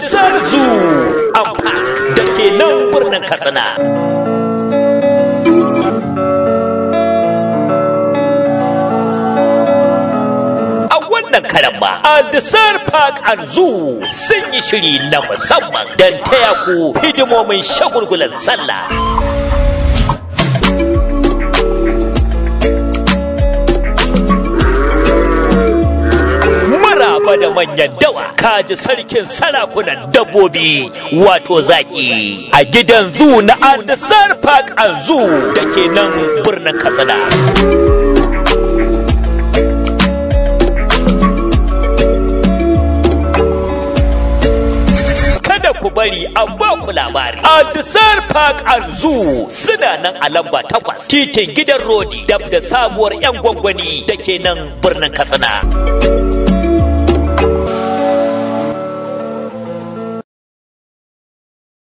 Aldisar Zoo and Park da ke nan birnin Katsina. A wannan karan ma, Aldisar Park and Zoo sun yi shiri na musamman don taya ku hidimomin shagulgulan sallah. maraba da manyan dawa kaji sarkin sarakunan dabbobi wato zaki a gidan zu na Aldisar Park and Zoo da ke nan birnin Katsina. Kada ku bari a ba ku labari. Aldisar Park and Zoo suna nan a lamba takwas titin gidan Rodi dab da sabuwar 'yan gwangwani da ke nan birnin Katsina.